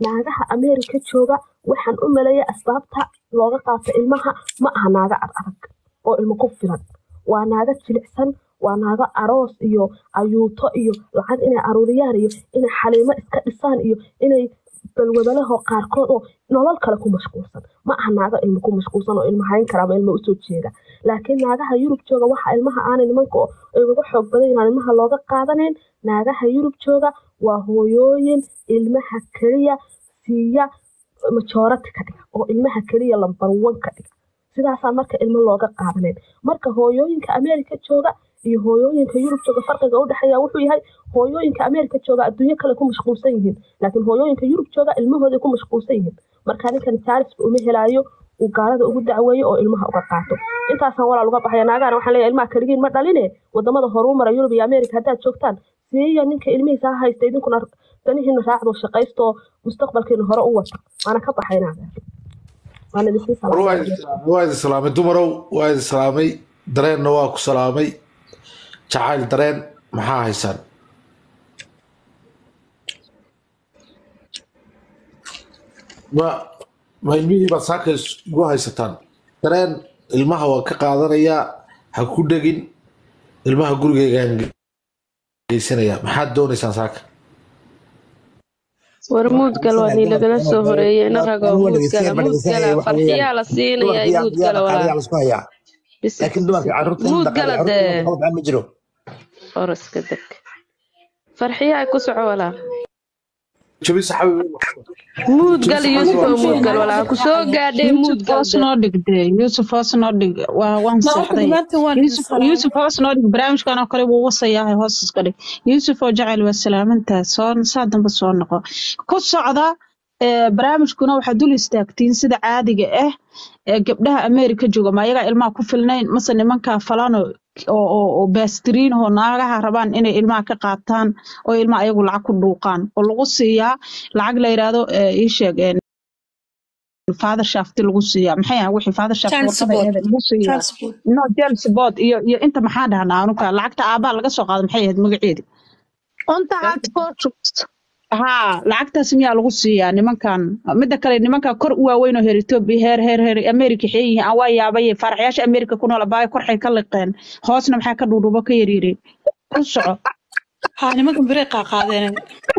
naagaha ameerika jooga waxaan u maleeya asbaabta looga qaato ilmaha ma aha naaga ad adag oo ilmo ku filan waa naaga jilicsan waa naago aroos iyo ayuuto iyo lacag inay aruuriyaan iyo inay xaliimo iska dhisaan iyo inay balwadalaho qaarkood oo nolol kale ku mashquulsan ma aha naago ilmo ku mashquulsan oo ilmo hayn kara ama ilmo usoo jeeda laakiin naagaha yurub jooga waxa ilmaha aanay nimanka oo ay uga xoog badan yahaan ilmaha looga qaadanayn naagaha yurub jooga waa hooyooyin ilmaha keliya siiya majoorati ka dhiga oo ilmaha keliya lambar wan ka dhiga sidaasaa marka ilmo looga qaadanayn marka hooyooyinka ameerika jooga iyo hooyooyinka yurub jooga farqiga u dhexeeya wuxuu yahay hooyooyinka ameerika jooga adduunyo kale ku mashquulsan yihiin laakiin hooyooyinka yurub jooga ilmahooday ku mashquulsan yihiin marka ninkan jaarisba uma helaayo uu gaalada ugu dacweeyo oo ilmaha uga qaato intaasaan walaal uga baxaya naagana waxaan leeyahay ilmaha kaligiin ma dhaline wadamada horuu mara yurub iyo ameerika haddaad joogtaan siiya ninka ilmihiisa ha haysta idinkuna danihiina raacdo shaqaysto mustaqbalkiina hore u wata waana ka baxay naaga waana idinsii salaamay waa idin salaamay dumarow waa idin salaamay dareenna waa ku salaamay jacayl dareen maxaa haysaan ma ma ilmihii baad saaka igu haysataan dareen ilmaha waan ka qaadanayaa ha ku dhegin ilmaha gurigeygaan geysanayaa maxaad doonaysaan saaka war muudgal waa nii lagala soo horeeyey ina rago muudgala muudgala farxiyaa la siinayaa muudgala walaa laakiin dumarka carruurta muudgala dee ma jiro oraska deg farxiyaa ku soco walaa jabisa xabiib muudgal yuusuf muudgal walaa ku soo gaadhay muudgal hoos noo dhigde yuusuf hoos noo dhig waa waan seexday yuusuf yuusuf hoos noo dhig barnaamijkan oo kale wuu wasayahay hoos iska dhig yuusuf oo jacayl waa salaamantahay soo saa dambe soo noqo ku socda ee, barnaamijkuna waxaad dul istaagtiin sida caadiga ah ee gabdhaha ameerika jooga ma ayagaa ilmaha ku filnayn mase nimankaa falano oo oo oo baastiriin oo naagaha rabaan inay ilmaha ka qaataan oo ilmaha ayagu lacag ku dhuuqaan oo lagu siiyaa lacag la yidhaahdo ee, ii sheeg ee, father shafti lagu siiyaa maxay ahaa wixii father shaft Child warqada support. aheed lagu siiyaa Child support. no jail support iyo iyo inta maxaa dhahnaa anuka lacagta aabbaha laga soo qaado maxay ahayd magaceedi Unta had Portuguese. haa lacagtaas miyaa lagu siiyaa nimankan midda kale nimankan kor u waaweyn oo heer etoobiya heer heer heer amerika xeeyin yihiin aan waa yaabay faaraxyaasha amerika ku nool abaayo korxay ka liqeen hoosna maxaa ka dhuudhuubo ka yaryareen ku soco Haa nimankan bere qaaqaadeen.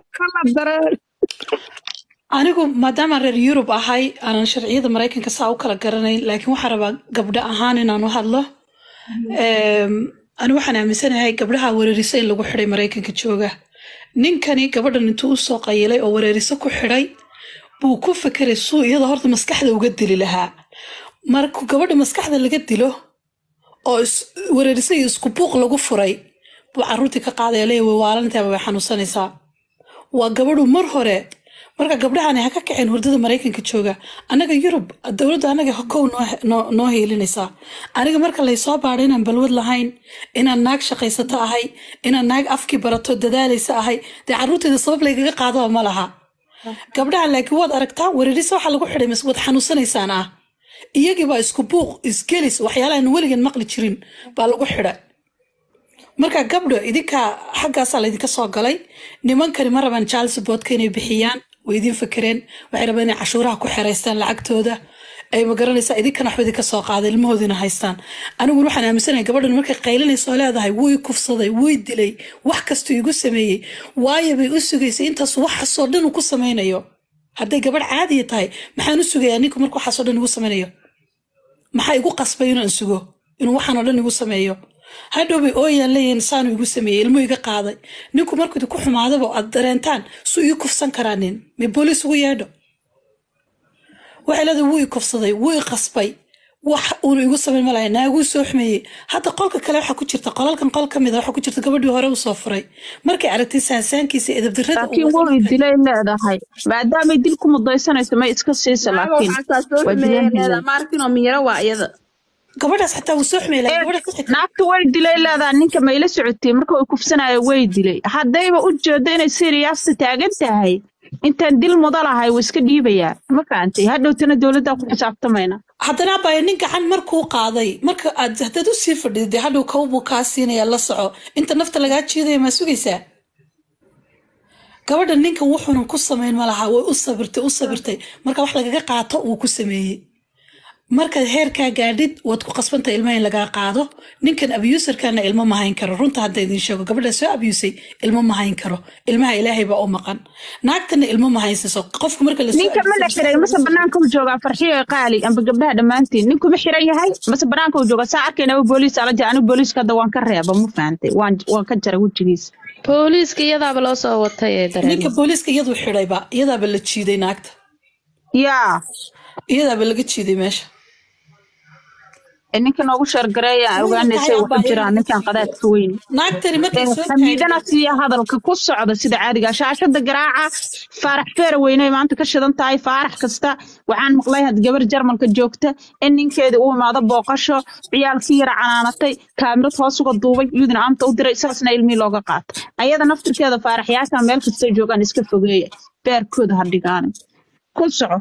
Anigu maadaama reer Yurub ahay aanan sharciyada Mareykanka saa u kala garanayn laakiin waxaan rabaa gabdho ahaan inaan u hadlo. Eem, Ani waxaan aaminsanahay gabdhaha weerarisa in lagu xidhay Mareykanka jooga. Ninkani gabadhan intuu u soo qayilay oo weerariso ku xidhay buu ku fekeray suu iyada horta maskaxda uga dili lahaa. Markuu gabadha maskaxda laga dilo oo is- weerarisa iyo isku buuq lagu furay buu carruurtii ka qaadaya leeyahay way waalantahay way xanuunsanaysaa. waa gabadhu mar hore marka gabdhahani ha ka kaceen hurdada maraykanka jooga annaga yurub dowladda annaga kow noo, noo, noo heelinaysaa aniga marka laysoo baadho inaan balwad lahayn inaan naag shaqaysato ahay inaan naag afkii barato dadaalaysa ahay dee carruurteeda sabab laygaga qaadaba ma laha gabdhaha laakiin waad aragtaa weerarisa waxaa lagu xidhay mas waad xanuunsanaysaan ah iyagii baa isku buuq isgelis waxyaalahan weligan maqli jirin baa lagu xidhay marka gabdho idinka xaggaasaa laydinka soo galay nimankani ma rabaan child supportka inay bixiyaan way idin fakereen waxay rabaan inay cashuuraha ku xeraystaan lacagtooda ay ma garanaysaa idinkana waxba idinka soo qaaday ilmahoodina haystaan aniguna waxaan aaminsanahay gabadhan markay qaylinayso oo leedahay wuy kufsaday wuy dilay wax kastuu igu sameeyey waayo bay u sugaysay intaas waxaasoo dhan uu ku samaynayo hadday gabadh caadiya tahay maxaan u sugayaa ninku marka waxaasoo dhan igu samaynayo maxaa igu qasbay inaan sugo inuu waxaanoo dhan igu sameeyo hadhow bay ooyaan leeyihiin saanu igu sameeyey ilmu iga qaaday ninku markuu idinku xumaadaba aad dareentaan suu ii kufsan karaa nin may booliis ugu yeedho waxay leedahay wuu i kufsaday wuu i qasbay wax uunu igu samayn malaya naaguu soo xumeeyey hadda qolka kale waxaa ku jirta qolalkan qol ka mid a waxaa ku jirta gabadhii hore u soo furay markay aragtay saansaankiisa edabdarrada laakiin way dilay leedahay maadaamay dil ku mudaysanayso may iska siisa laakiin waa dilaan maarkinoo miyaro waa iyada gabadhaas xataa wuu soo xumeeyey laakiin gabadhaas xitaa naagta way dilay leedahay ninka mayla socotay marka uu kufsanayo way dilay haddayba u jeedo inay siriyaasta taagan tahay intaan dil muda lahay wuu iska dhiibayaa ma fahantay hadhowtana dowladdaa ku xisaabtamayna haddana abaya nin gacan markuu qaaday marka aad haddaad u sii fadhido dee hadhow kow buu kaa siinaya la soco inta nafta lagaa jiidaya maa sugaysaa gabadha ninkan wuxuunan ku samayn ma laha way u sabirtay u sabirtay marka wax lagaga qaato wuu ku sameeyey markaad heerkaa gaadhid waad ku qasbantay ilmaha in lagaa qaado ninkan abuserkana ilmo ma hayn karo runta hadda idin sheego gabadha soo abusay ilmo ma hayn karo ilmaha ilaahay baa u maqan naagtana ilmo ma haysiso qofka marka lasoo ninka ma la abusay- xiray mase banaanka u joogaa farxiyo qaali amba gabdhaha dhammaantiin ninku ma xiran yahay mase banaanka u jooga saa arkaynaba booliis ala jira anigu booliiska hadda waan ka reeba ma fahantay waan waan ka jaray wejigiisa booliiska iyadaaba loo soo watay ee ninka dareen booliiska iyaduu xidhayba iyadaaba la jiiday naagta yaa iyadaaba laga jiiday meesha ee ninka noogu sheergareeya ogaanaysay wuxu jiraan ninkan qadaadka weyn naagtani markay soo xamiidana siiya hadalka ku socda sida caadiga shaashada garaaca faarax feera weyne maanta ka shidan tahay faarax kasta waxaan maqlay had gabar jarmalka joogta in ninkeeda u imaado booqasho ciyaalkii yara canaanatay kaamirad hoos uga duubay iyaduna aamta u diray saasna ilmihii looga qaata ayada naftirkeeda faaraxyaasha meel kastay joogaan iska fogeeya beerkooda ha dhigaani ku soco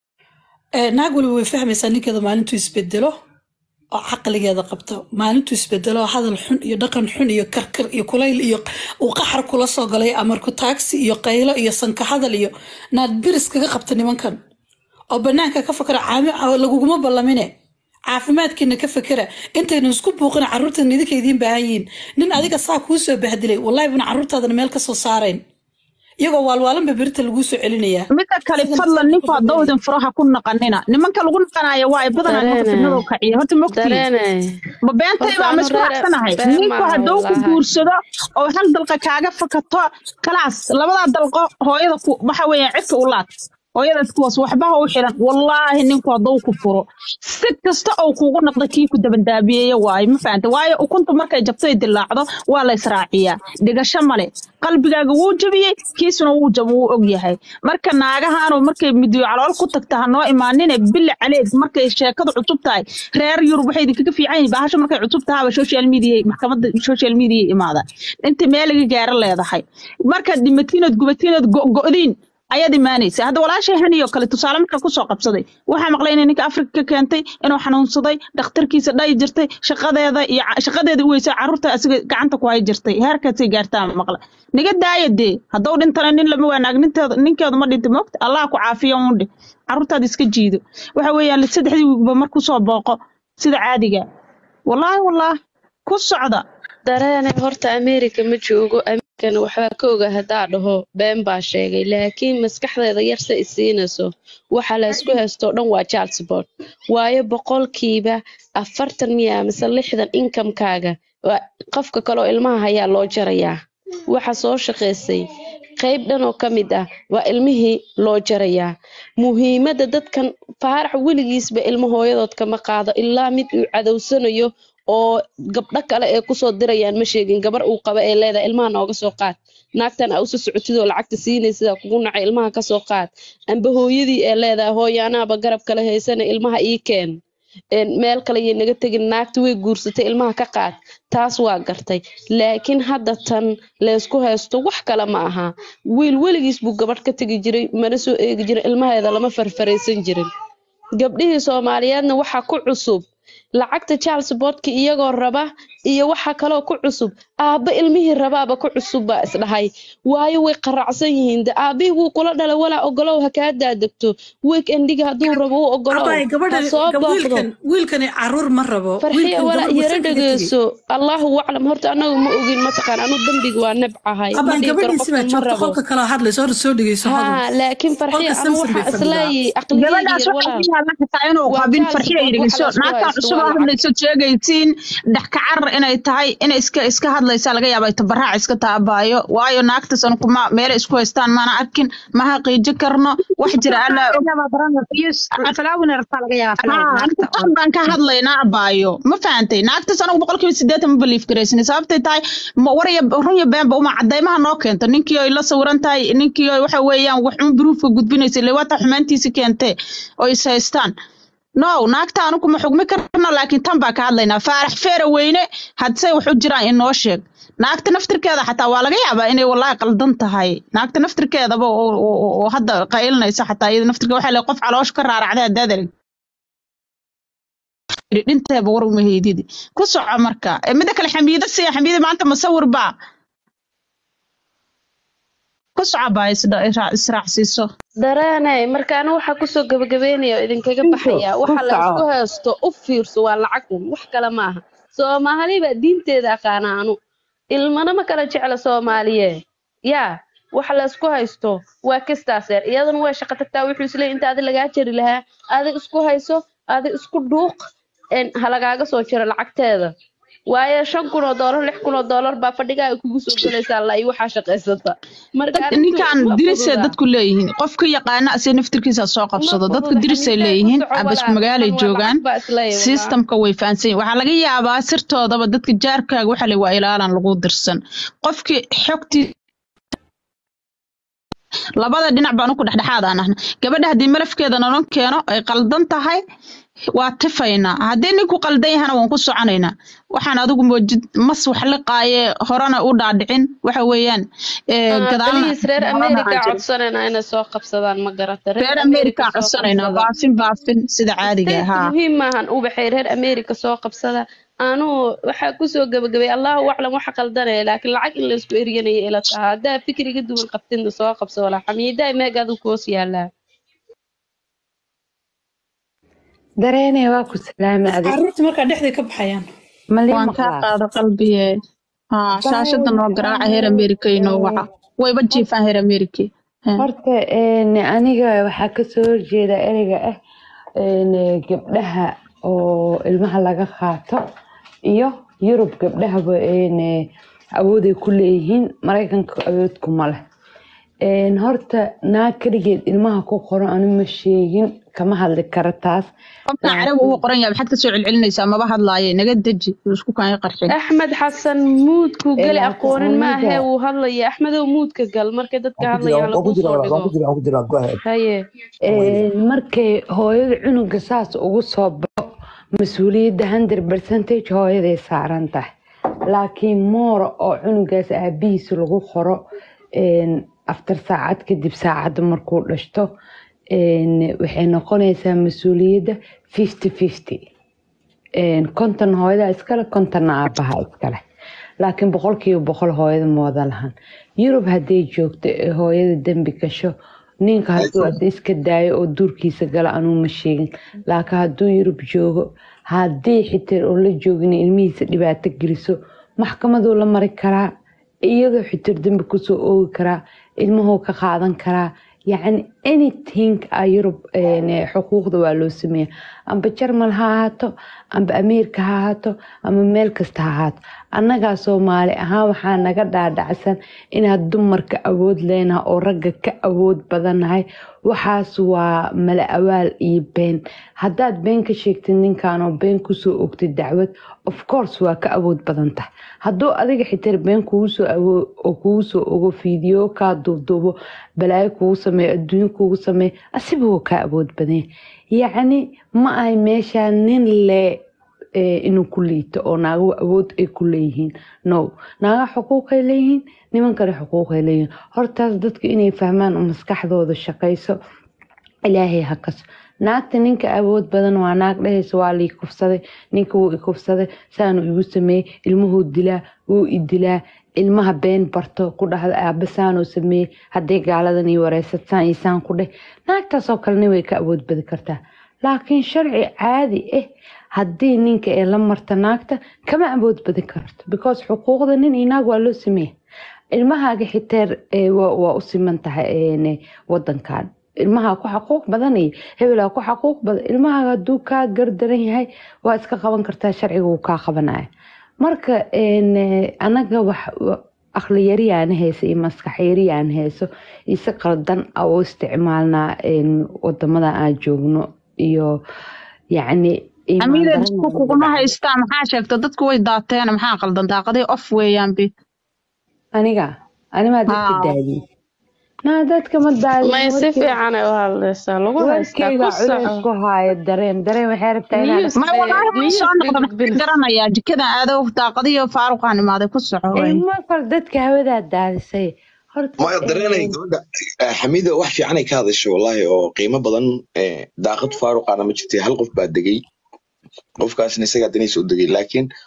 Ee, naag waliba way fahmaysaa ninkeeda maalintuu isbedelo oo caqligeeda qabto maalintuu isbedelo oo hadal xun iyo dhaqan xun iyo karkar iyo kulayl iyo uu qaxar kula soo galay amarku taagsi iyo qaylo iyo sanka hadal iyo naad biris kaga qabta nimankan oo banaanka ka fakara caami laguguma ballamine caafimaadkiina ka fakera intaynu isku buuqin carruurtan idinka idiin baahan yihiin nin adiga saa kuu soo bahdilay wallahi buna carruurtaadana meel ka soo saarayn iyagoo waalwaalanba berita laguu soo celinayaa midda kale fadlan ninku haddowdin furaha ku naqanina nimanka lagu naqanayo waa ay badanaa nimanka Dareene. fidnadoo kaciya horta mogtiin dareene ma beentay Horta baa anu ma isku reer- raacsanahay been ninku maaha hadduu ku wallaahi. guursado oo hal dalqa kaaga fakato kalaas labadaa dalqo hooyada ku waxa weeyaan cidka u laad hooyadaas kuwaas waxba ha u xiran wallaahi ninku hadduu ku furo si kasta oo kuugu noqda kii ku dabandaabiyeeya waaye ma fahanta waayo ukunta markay jabto ay dilaacdo waa la israaciyaa dhigasho male qalbigaaga wuu jabiyey kiisuna wuu jab wuu og yahay marka naagahaanoo markay midiyo calool ku tagta ha noo imaanine bili caleed markay sheekadu cusub tahay reer yurub waxay idinkaga fiican yihiin bahasho markay cusub tahaba social media maxkamadda social media imaada inta meel laga gaaro leedahay markaad dhimatiinood gubatiinood go'go'diin ayaad imaanaysa hadda walaashay haniyoo kale tusaale markaa kusoo qabsaday waxaa maqlay inay ninka afrika ka keentay inuu xanuunsaday dhakhtarkiisa dhayi jirtay shaqadeeda iyo ca- shaqadeeda u weysay carruurta asiga gacanta ku hay jirtay heerkaasay gaartaa maqla niga daaya dee hadduu dhintana nin lama wanaag ninteeda ninkeedu ma dhinta moogta allah ku caafiyo uun dheh carruurtaada iska jiido waxa weeyaan saddexdii wiigba mar kusoo booqo sida caadiga wallaahi wallaahi ku socda dareene horta america ma joogo amerikana waxbaa ka oga haddaa dhaho been baa sheegay laakiin maskaxdeeda yarse isiinayso waxa la isku haystoo dhan waa child support waayo boqolkiiba afartan miya mise lixdan inkamkaaga waa qofka kaleoo ilmaha hayaa loo jarayaa waxa soo shaqaysay qayb dhan oo ka mid ah waa ilmihii loo jarayaa muhiimadda dadkan faarax weligiisba ilmo hooyadood kama qaado ilaa mid uu cadowsanayo oo gabdho kale ee kusoo dirayaan ma sheegin gabar uu qaba ee leedahay ilmaha nooga soo qaad naagtan aa usa socotid oo lacagta siinaysidaa kugu nacay ilmaha kasoo qaad amba hooyadii ee leedahay hooyo anaaba garab kale haysana ilmaha ii keen een, meel kale yay naga tegin naagta way guursatay ilmaha ka qaad taas waa gartay laakiin hadda tan laysku haysto wax kale ma aha wiil weligiis buu gabadh ka tegi jiray mana soo eegi jirin ilmaheeda lama farfaraysan jirin gabdhihii soomaaliyeedna waxaa ku cusub lacagta child supportka iyagoo raba iyo waxa kaloo ku cusub aabba ilmihii rabaaba ku cusub baa isdhahay waayo way qaracsan yihiin de aabbihii wuu kula dhalay walaa ogolow ha kaa daadegto weekendiga hadduu rabo u ogolow abay ha gabadha soo booqdo wiilkan wiilkani caruur ma rabo farxiya wiilkan walaa gabadh yara wasan kaga tegey dhegeyso allahu aclam horta anagu ma ogin mataqaan anu dembiga waa nebcahay ma abay dhihi karo gabadhiisi baa qofkan ma joogta rabo qolka kale hadlayso hor soo dhegeyso hadal haa laakiin farxiya qolka anu samson bay waxaa fadhidaa isleeyahay aqligeyga gabadhaas yar waxay walaal ku yaalla xitaa inuu waa qabin child farxiya support waxa dhegeyso la isku naagtan haysto cusub waa oo lacag hadlayso sheegaysiin dhexkacar inay tahay inay iska iska hadlaysaa laga yaaba tabaraac iska taabaayo waayo naagtas anu kuma meele isku haystaan maana arkin ma haqiiji karno wax jira alla aan baan ka hadlaynaa abaayo ma fahantay naagtas anagu boqolkiiba sideetan ma belief garaysnay sababtay tahay ma waraya run iyo beenba uma cadaymaha noo keento ninkii oy la sawiran tahay ninkii oy waxa weeyaan wax un bruufka gudbinaysa ile waata xumaantiisi keentee oo is haystaan no naagta anu kuma xugmi karno laakiin tan baa ka hadlaynaa faarax feera weyne hadsay wax u jiraan inoo sheeg naagta naftirkeeda xataa waa laga yaabaa inay wallaahi qaldan tahay naagta naftirkeedaba oo oo- oo- oo hadda qaylinaysa xataa iyada naftirkeeda waxaa le qof caloosh ka raaracday haddaad arag dhinteeba war uma heydidi ku soco marka Eh, midda kale xamiida siya xamiida maanta masawir baa ku socobaa israacsiiso dareenay markaana waxaa kusoo gabagabeynaya oo idinkaga baxaya waxa la isku haysto u fiirso waa lacag un wax kale maaha soomaali baa diinteeda aqaana anu ilmana ma kala jecla soomaaliye yaa waxa la isku haysto waa kastaaseer iyadana way shaqo tagtaa wuxuu isleeyahy inta adi lagaa jari lahaa adi isku hayso adi isku dhuuq ha lagaaga soo jiro lacagteeda waayo shan kun oo doolar lix kun oo doolar baa fadhigaa ay kugu soo gelaysaa la iyo waxaa shaqaysata ninkan dirisay dadku leeyihiin qofka yaqaana ase naftirkiisa soo qabsado dadku dirisay leeyihiin abasku magaalay joogaan sistamka way fahansan yihin waxaa laga yaabaa sirtoodaba dadka jaarkaaga waxa le waa ilaalan lagu dirsan qofkii xogtii labada dhinac baan ku dhexdhexaad aan ahna gabadha haddii malafkeeda nalon keeno ay qaldan tahay waa tifaynaa haddii ninku qaldan yahana waan ku soconaynaa waxaan adigu moojid mas wax liqaaye horena u dhaadhicin waxa weeyaan reer america codsanayna inay soo qabsadaan ma garata reer america codsanaynaa baafin baafin sida caadiga haa muhiim maahan ubaxay reer america soo qabsada anuu waxaa kusoo gabagabay allahu aclam waxa qaldanaya laakiin lacag in laysku eryanaya ila taha haddaa fikriga duwan qabtinna soo qabso walaa xamiidaa meeg adigu koos yaalaa dareene waa ku salaamay adig caruurta markaa dhexday ka baxayaan waan kaa qaado qalbiye haa shaashada noo garaaca heer america inoo waca wayba jiifaan heer america horta aniga waxaa kasoo horjeeda ereyga ah gabdhaha oo ilmaha laga qaato iyo yurub gabdhahaba awooday ku leeyihiin maraykanka awood kuma leh horta naag keligeed ilmaha ku qoran anu ma sheegin kama hadli kara taas qofka carabi uu qoran yahay maxaad kasoo celcelinaysaa maba hadlaaye naga deji isku kaanga qarxin axmed xasan muudku geli aqoonin maahe wuu hadlaya axmedow muudka gal markay dadka hadlayaan lagu soo dhigo haye markay hooyada cunuga saas ugu soo baxo mas-uuliyadda hundred percentage hooyaday saaran tahay laakiin moora oo cunugaas aabihiisa lagu qoro aftar saacad kadib saacadda markuu dhashto waxay noqonaysaa mas-uuliyadda fifty fifty konton hooyada iskale kontonna aabaha iskale laakiin boqolkiiba boqol hooyada mooda lahan yurub hadday joogto ee hooyada dembi gasho ninka hadduu ada iska daayo oo duurkiisa gala anuu ma sheegin laakiin hadduu yurub joogo haddii xitaa oo la joogin ilmihiisa dhibaato geliso maxkamaduu la mari karaa iyadoo xitir dembi kusoo oogi karaa ilmuhuu ka qaadan karaa yacni anything a yurub xuquuqda waa loo sameeya amba jarmal ha ahaato amba ameerika ha ahaato ama meel kasta ha ahaato annagaa soomaali ahaan waxaa naga dhaadhacsan inaad dumarka awood leenaha oo ragga ka awood badannahay waxaas waa mala awaal iyo been haddaad been ka sheegtid ninkanoo been kusoo ogtid dacwad of course waa ka awood badan tahay hadduu adiga xitaa been kugu soo ogo fiideo kaa duubduubo balaayo kugu sameeyo adduunyo kugu sameeyo asiba wuu kaa awood badanya yacni ma ahay meeshaa nin le inuu ku liito oo naago awood ay ku leeyihiin no naaga xuquuqay leeyihiin nimankale xuquuqay leeyihiin hortaas dadku inay fahmaan oo maskaxdooda shaqayso ilaahay hakaso naagta ninka awood badan waa naag dhehaysa waa lii kufsaday ninka wuu i kufsaday saanu igu sameeyey ilmuhuu dilaa wuu i dilaa ilmaha been barto ku dhahda aaba saanuu sameeyey hadday gaaladan ii wareysad saan iyo saan ku dheh naagtaasoo kalena way ka awood badi kartaa laakiin sharci caadi ah haddii ninka ee la marta naagta kama awood badi karto because xuquuqda nin iyo naag waa loo sameeya ilmahaaga xiteer waa u siman tahay wadankan ilmaha ku xaquuq badan iyo hebelaa ku xaquuq badan ilmahaaga hadduu kaa gardaran yahay waa iska qaban kartaa sharciga wuu kaa qabanaya marka anaga wax aqli yariyaan hayso iyo maskax yariyaan hayso iyo si qaldan u isticmaalnaa wadamada aan joogno iyo yacni amiida isku kuguma haystaa maxaa sheegta dadku way daateen maxaa qaldan daaqaday off weeyaan bi aniga animaa dadka daadiyey naa dadka ma may si fiican ay u hadlaysaa lagu haystaa ku culays ku haayo dareen dareen waxay rabtaa inaan ma walaahi ma soo noqda maxaa garanayaa jikadan aado daaqadiyo faaruqaan imaaday ku soco ilmo kale dadka hawadaa daadisay maya dareenay gabadha xamida wax fiicanay ka hadashay wallahi oo qiimo badan daaqad faaruqaana ma jirtay hal qof baa degay qofkaasna isagaa daniisa u degay laakiin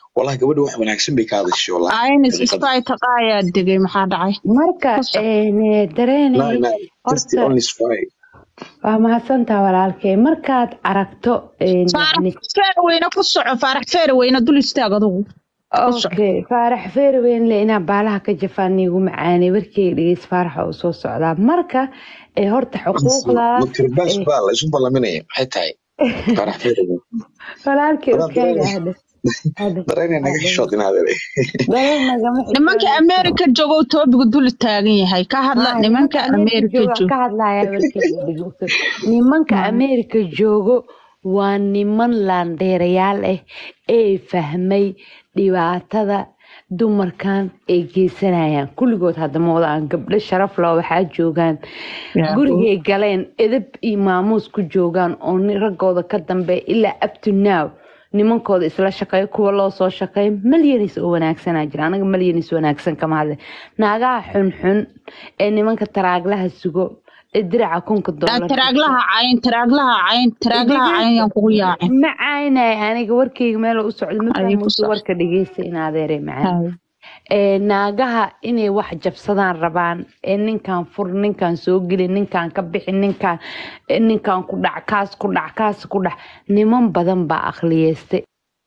wallahi gabadha wax wanaagsan bay ka hadashay wallahi aynis dariiqada isbay taqaayaa degay maxaa dhacay marka ku soco een, no dareenay no that's the horta only spy waa mahadsantaa walaalkay markaad aragto een, faarax yacni feerweyne ku soco faarax feerweyne dul istaag adugu ku soco okay faarax feerweynle inaa baalaha ka jafaan niigu macaanay warkeyga dhegeys faaraxa uu soo socdaa marka ee horta xuquuqda makarbaas ee, baa la isu ballaminaya maxay tahay farax feeriga walaalkay adaa ukaaga dareen hadhe hadhe dareenay naga hadhe xishood in adeer dareen nagama nimanka xishoonayso ameerika joogo toobigu dul taagan yahay ka hadla haa nimanka nimanka ameerika ameerika jooga joogo ka hadlaya warkeyga dhegeyso nimanka Haa. ameerika joogo waa niman laandheerayaal ah ee fahmay dhibaatada dumarkan ay geysanayaan kulligood haddama wadaan gabdho sharaf leh waxaa joogaan yaa gurigay galeen edab iyo maamuus ku joogaan oo ni- raggooda ka dambeeya ilaa up to now nimankooda isla shaqeeya kuwa loo soo shaqeeya malyanis oo wanaagsanaa jira anaga malyanis wanaagsan kama hadle naagaha xunxun ee nimanka taraaglaha sugo ee diraca kunka doolar taraaglaha cayn taraaglaha cayn taraaglaha cayn yaan kugu yaacin ma caynay aniga warkeyga meel u socdo ma ayay ku fahmayso soco warka dhegeysta in adeere macaan Hay. ee naagaha inay wax jabsadaan rabaan ee ninkan fur ninkan soo geli ninkan ka bixi ninkan ee ninkan ku dhac kaas ku dhac kaas ku dhac niman badan baa akhliyeystay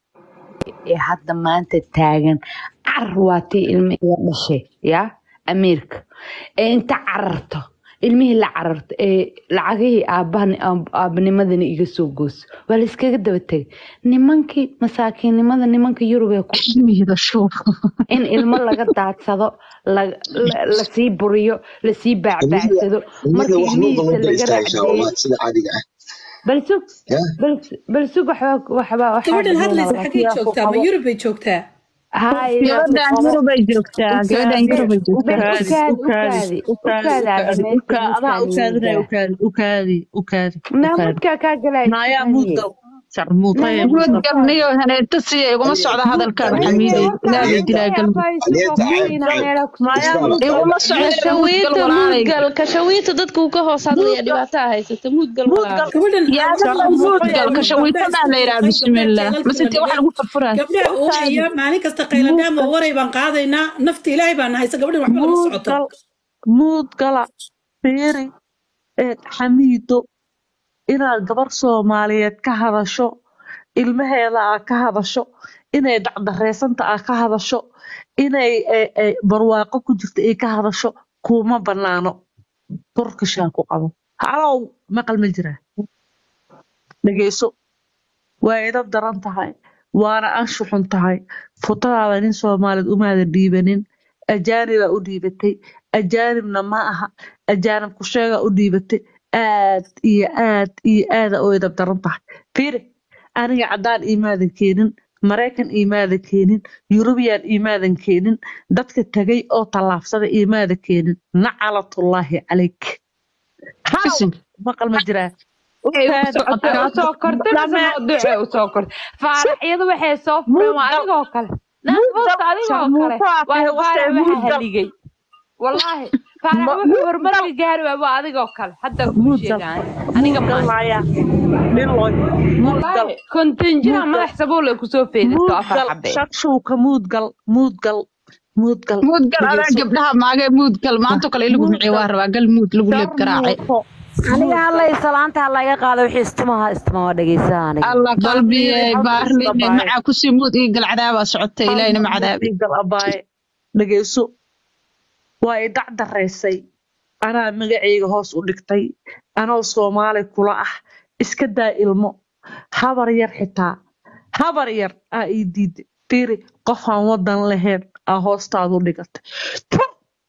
ee hadda maanta taagan car waa tii ilmo iga dhashay yaa amiirka ee inta cararto ilmihii la cararto ee lacagihii aabbahan aabanimadana iga soo gooso waa la iskaga daba tegay nimankii masaakiinnimada nimanka yurub ee ku ilmihida shuuf in ilmo laga daadsado la- la- lasii buriyo lasii baacbaacsado Ummadda marka wax loo ilmihiisa daba laga istaagaysaa raacdeeyo wallahi sida caadiga ah bal sug ya bal bal sug waxba waxba waxaa gabadhan dhameynaa hadlaysa xaggay walaalkii joogtaa ma yurub bay joogtaa haay gabadhan yurubay joogtaa gabadhan yurubay joogtaa bal ukaadi ukaadi ukaadi ukaadi ukaadi ukaadi ukaadi adaa ukaadinaya aadameysaniida ukaadi ukaadi ukaadi ukaadi naamudkaa kaa galaa naayaa isfahaniyey mudgal sharmuutaya naamud guud mustafa gabniyo haneeta siya iguma socda hadalkaaga xamiiday wakaadi ilaahay dilaa wakaadi galmud abaa isugu aliyata hubin cayb inaa cayb meelaa kusoo naayaa isbaal mudgal iguma socda muudgal kashawiita walaalay muudgal kashawiita dadku ka hoos hadlaya mudgal dhibaataa haysata muudgal mudgal walaal gabadhan yaadaba waxaan muudgal maqlayaa kashawiitadaa la yidhaha gabdhaha bismillah jeelalkii mase la intee wax dhigay lagu furfuraa gabdhaha ukaadi oohaya maalin kasta qayladhaama mudgal waray baan qaadaynaa nafta ilaahay baan nahaysa gabadhan waxba lama socoto mudgal mudgala fiiri ee xamiido inaad gabar soomaaliyeed ka hadasho ilmaheeda aad ka hadasho inay dacdareysanta aad ka hadasho inay eh, eh, barwaaqo ku jirta ay ka hadasho kuma banaano turkishaa ku qabo halow maqal ma jiraa dhegeyso waa idab daran tahay waana anshuxun tahay futadaada nin soomaaliyeed umaada dhiibanin ajaanibaa u dhiibatay ajaanibna ma aha ajaanib ku sheegaa u dhiibatay aad iyo aad iyo aada u idab daran tahay fiiri aniga caddaan iimaadan keenin maraykan iimaadan keenin yurubiyan iimaadan keenin dadka tagay oo tallaabsada iimaada keenin nacalatullaahi calayk halow bisim maqal ma jiraa ay u ukaadi socotay ade usoo kortay mise dame mawduucay usoo kortay faaraxyadu waxay soo fureen waa mudgal adigoo kale mudgal naafoosta adigoo kale sharmuuto aa tahay waayo wastee faarax waxaa mudgal haligay wallaahi faarax Ma- wuxuu mudgal horumarka gaari waay waa adigoo kale hadda kuu mudgal sheegaan aniga mudgal maayo laaya dhiloy mudgal wallaahi kontinjina mudgal madax sabuul ay kusoo feedisto afar mudgal xabee shakshuuka mudgal mudgal mudgal muudgal adaa dhegeyso gabdhaha maagee muudgal maanto kale in lagu miciyo waa mudgal rabaa gal muud lagu leeb garaacay sharmuuto aniga mudgal hadlay salaanta ha laga qaado wixii istimaha istima waa dhegeysaa aniga alla fiiri qalbiyey halka baarline isdabaaye macaa kusii muud ii gal cadaabaa socotay hal ilaahina ma mar cadaabi mudgal abaaye dhegeyso waa i dacdareysay anaa magacayga hoos u dhigtay anoo soomaali kula ah iska daa ilmo habar yar xitaa habar yar aa ii diiday fiiri qofaan wadan lahayn aa hoostaadu dhigatay Tuh!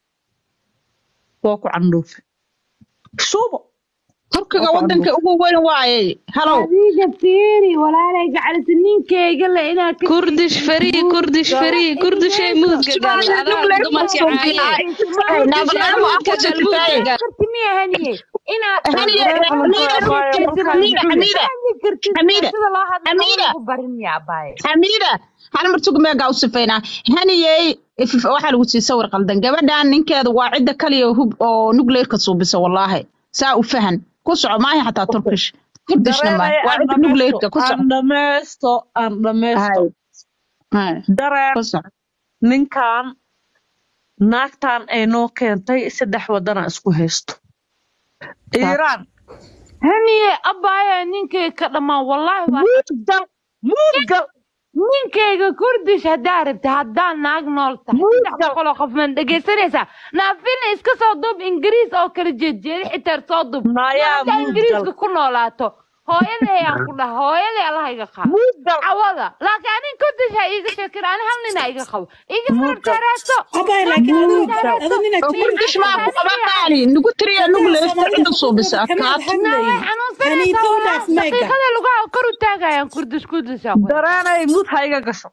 waa ku candhuufe shubo turkiga waa ku wadanka candhuufe ugu weyn waaye halow adiga fiiri walaalay gacalisa ninkeyga le inaad ka kurdish farii kurdish farii kurdishay muudka gal subaana adaa nuclear dumarka suuqina caaye ay kurdishay naaglaamo aan muudka ku gal muudka sitay gal karti miya haniye inaad haniye naagreeb xamiida lunta abaaye xamiida markaan xamiida xamiida fahmi kartid sida loo hadlo lama xamiida lagu barin miya abaaye xamiida hal mar tug meegaa u sifaynaa haniyey if- waxaa lagu sii sawir qaldan gabadhan ninkeeda waa cidda kaliya hub oo nuclearka suubisa wallaahi saa u fahan ku soco maaha xataa turkish kurdishna maaha dareeraya waa aan cidda dhammaysto nuclearka ku soco aan dhammaysto aan dhammaysto hay dareen ninkan naagtan ay noo keentay saddex wadana isku haysto iiraan haniye abaya ninkay ka dhammaan wallaahi waa muudgal muudgal ninkayga kurdish haddaa rabta haddaan naag nool tahay saddex boqoloo qof man dhegaysanaysaa naafina iska soo duub ingiriis oo kala jeedjeeda xitaa soo duub Nayaa haddaa muudgal. ingiriiska ku noolaato hooyaday aan ku dhaha hooyaday allah iga qaado cawada laakiin anin kurdish ha iiga sheekin ani hal nin ha iga qabo iga farjaraaso Abay, laakiin adigu- adigu nin aad tiri- kurdish maa ku qaba qaali nugu tiriya nugu leefta cidda suubisa Kamaad adkaat hadlayn. Haniito u dhaaf meega. daqiiqada lugaha kor u taagayaan kurdish kurdish dareenay mud ha iga gasho